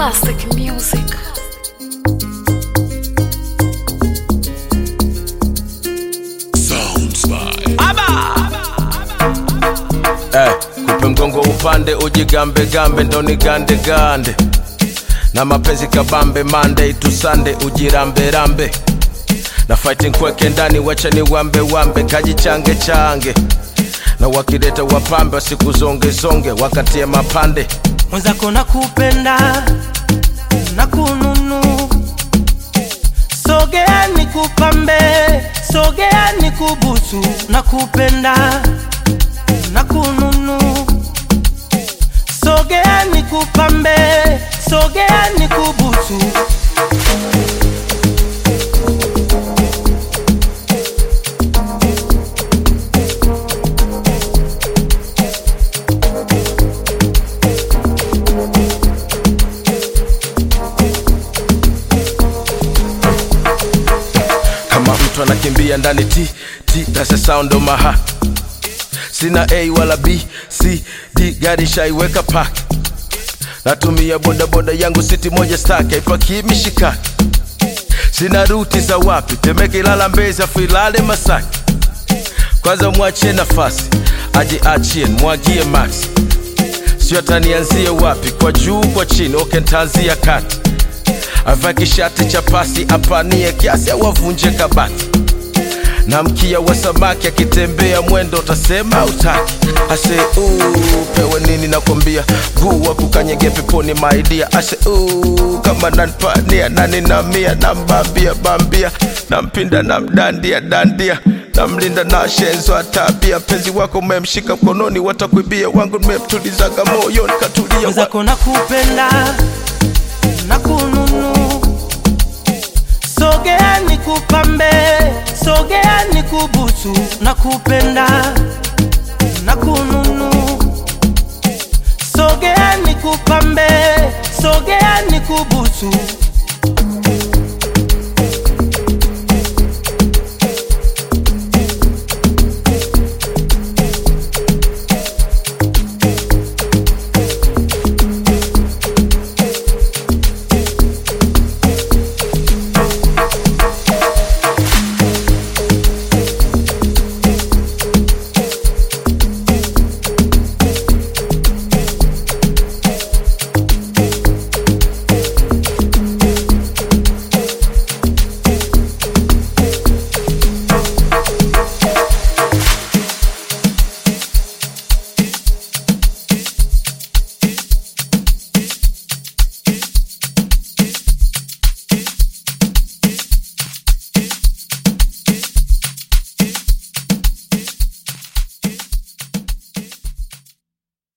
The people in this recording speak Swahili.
Classic music. Eh, kupe mgongo upande ujigambe gambe ndo ni gande gande na mapenzi kabambe Monday to Sunday ujirambe rambe na fighting kweke ndani wacha ni wambe wambe kajichange change na wakileta wapambe wasikuzonge zonge wakatie mapande mwenzako nakupenda na kununu sogea nikupambe sogea nikubusu nakupenda na kununu sogea nikupambe sogea nikubusu kama mtu anakimbia ndani t t that's the sound of my heart sina a wala b c d gari shaiweka park natumia bodaboda yangu siti moja stack haipakii mishikaki sina ruti za wapi temeke ilala mbezi afu ilale masaki kwanza mwachie nafasi aje achie mwagie max sio atanianzie wapi kwa juu kwa chini oke ntaanzia kati avae kishati cha pasi apanie kiasi au avunje kabati na mkia wa samaki akitembea mwendo utasema utaki ase uu, pewe nini nakwambia guu wa kukanyege peponi maidia ase uu, kama nanpania nani na mia nambambia bambia nampinda namdandia dandia namlinda na shenzo atabia penzi wako umemshika mkononi watakuibia wangu nimemtulizaga moyoni katulia wa- mwenzako nakupenda na kununu sogea nikupambe sogea nikubusu nakupenda na kununu sogea nikupambe sogea nikubusu